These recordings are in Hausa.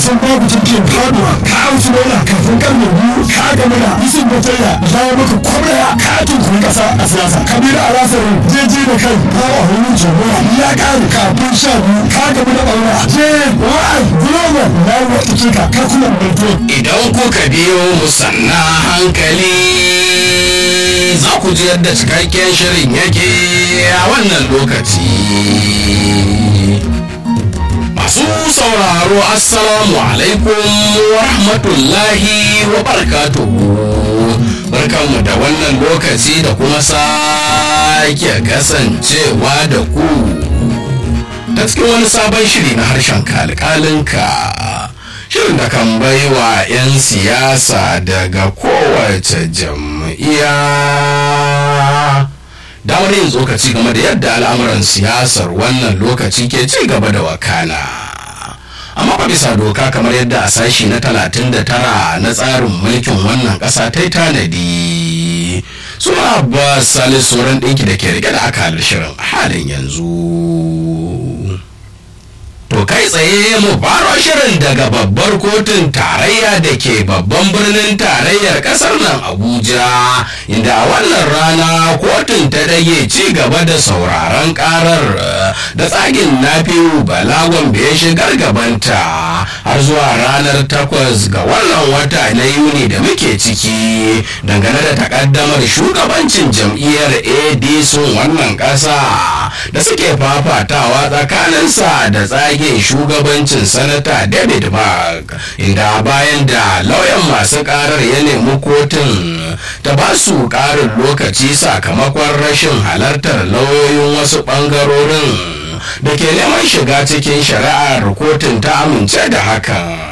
san babu jirgin faduwa ka auci naira kafin karni biyu ka gama da isin botaya ya maka kwamraya ka tunkuri kasa a siyasa kabiru a rasarin jeje da kai ba a hannun jagora ya kare kafin sha biyu ka gama da ɓaura je wa'ai global na yi wa ka ka kuma mai idan kuka biyo musanna hankali za ku ji yadda cikakken shirin yake a wannan lokaci masu sauraro assalamu alaikum wa rahmatullahi wa barakatuhu barkanmu da wannan lokaci da kuma sake kasancewa da ku ta cikin wani sabon shiri na harshen kalkalinka shirin da kan baiwa 'yan siyasa daga kowace jam'iyya damar yin tsokaci game da yadda al'amuran siyasar wannan lokaci ke ci gaba da wakana amma fa bisa doka kamar yadda a sashi na 39 na tsarin mulkin wannan ƙasa ta yi tanadi suna ba salis sauran ɗinki da ke rike da akalar shirin halin yanzu To kai tsaye mu faro shirin daga babbar kotun tarayya da ke babban birnin tarayyar kasar nan Abuja inda a wannan rana kotun ta dage ci gaba da sauraron karar da tsagin nafiu balagon ya shigar gabanta har zuwa ranar takwas ga wannan wata na Yuni da muke ciki dangane da takaddamar shugabancin jam'iyyar ADC wannan ƙasa da suke fafatawa tsakaninsa da tsagin rage shugabancin sanata david mark inda bayan da lauyan masu karar ya nemi kotun ta ba su karin lokaci sakamakon rashin halartar lauyoyin wasu bangarorin da ke neman shiga cikin shari'ar kotun ta amince da hakan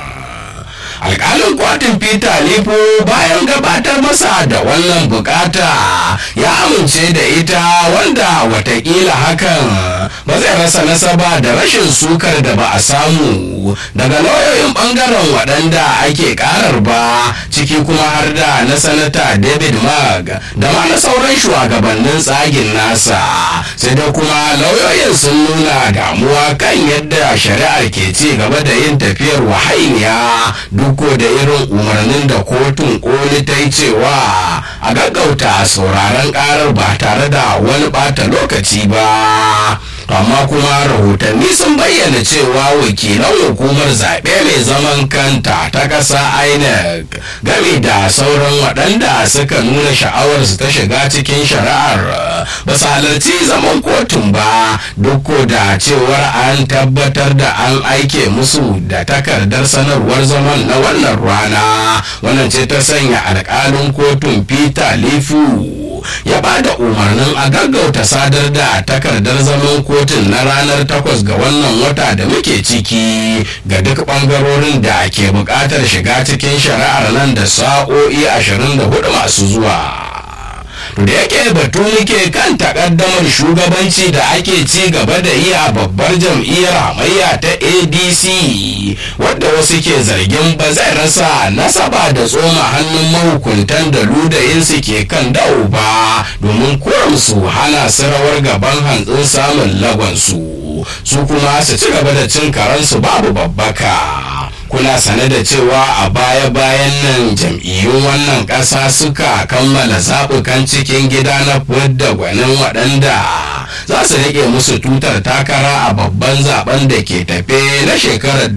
alkalin kwatin peter lifo bayan gabatar masa da wannan bukata ya amince da ita wanda watakila hakan ba zai rasa nasaba da rashin sukar da ba a samu daga lauyoyin bangaren waɗanda ake karar ba ciki kuma har da na sanata david mag da ma na sauran shugabannin tsagin nasa sai da kuma lauyoyin sun nuna damuwa kan yadda shari'ar ke ci gaba da yin tafiyar wahainiya duk da irin umarnin da kotun koli ta yi cewa a gaggauta sauraron karar ba tare da wani bata lokaci ba amma kuma rahotanni sun bayyana cewa wakilan hukumar zaɓe mai zaman kanta ta ƙasa inec game da sauran waɗanda suka nuna sha'awarsu ta shiga cikin shari'ar ba su halarci zaman kotun ba duk da cewar an tabbatar da an aike musu da takardar sanarwar zaman na wannan rana wannan ce ta sanya alƙalin kotun peter lifu ya ba da umarnin a gaggauta sadar da takardar zaman kotun na ranar takwas ga wannan wata da muke ciki ga duk bangarorin da ke buƙatar shiga cikin shari'ar nan da sa'o'i 24 masu zuwa. da yake batu muke kan takaddamar shugabanci da ake ci gaba da yi a babbar jam'iyyar hamayya ta adc wadda wasu ke zargin ba zai rasa nasaba da tsoma hannun mahukuntan da ludayinsu ke kan dawo ba domin su hana su rawar gaban hantsin samun lagonsu su kuma su ci gaba da cin karansu babu babbaka kuna sane da cewa a baya-bayan nan jam'iyyun wannan ƙasa suka kammala zaɓukan cikin gida na fidda gwanin waɗanda za su rike musu tutar takara a babban zaben da ke tafe na shekarar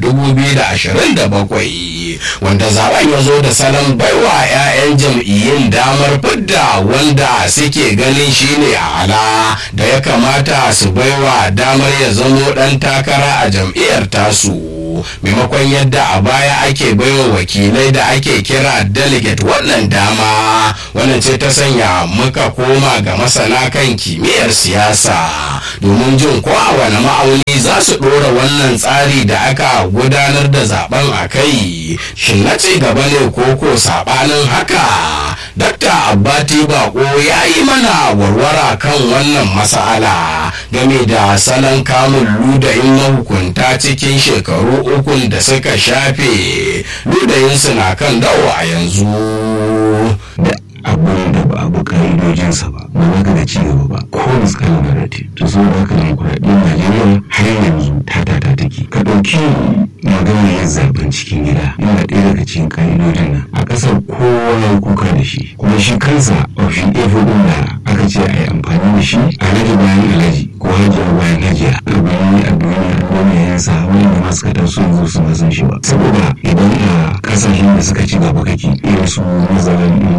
2027 wanda zaben ya zo da salon baiwa 'ya'yan jam'iyyun damar fidda wanda suke ganin shine ala da ya kamata su baiwa damar ya zamo ɗan takara a jam'iyyar tasu maimakon yadda a baya ake baiwa wakilai da ake kira delegate wannan dama wannan ce ta sanya muka koma ga masana kan kimiyyar siyasa domin jin ko a wani ma'auni za su ɗora wannan tsari da aka gudanar da zaben a kai shin na ci gaba ne ko ko saɓanin haka dakta abbati bako ya yi mana warwara kan wannan mas'ala game da salon kamun ludayin mahukunta cikin shekaru ukun da suka shafe ludayinsu na kan dawo a yanzu da abin da ba abu ka'idojinsa ba ba za ka ga ci gaba ba ko miskala na rate to saboda haka demokuraɗiyyar najeriya har yanzu ta tata take ka ɗauki maganar yin zaben cikin gida yana ɗaya daga cikin ƙa'idodin nan a ƙasar kowa ya kuka da shi kuma shi kansa ofin efo ɗin da aka ce a yi amfani da shi alhaji bayan alhaji ko hajiya bayan hajiya abin a duniya duniya ya sa wanda masu katar su yanzu su san shi ba saboda idan a kasashen da suka ci gaba kake irin su Netherlands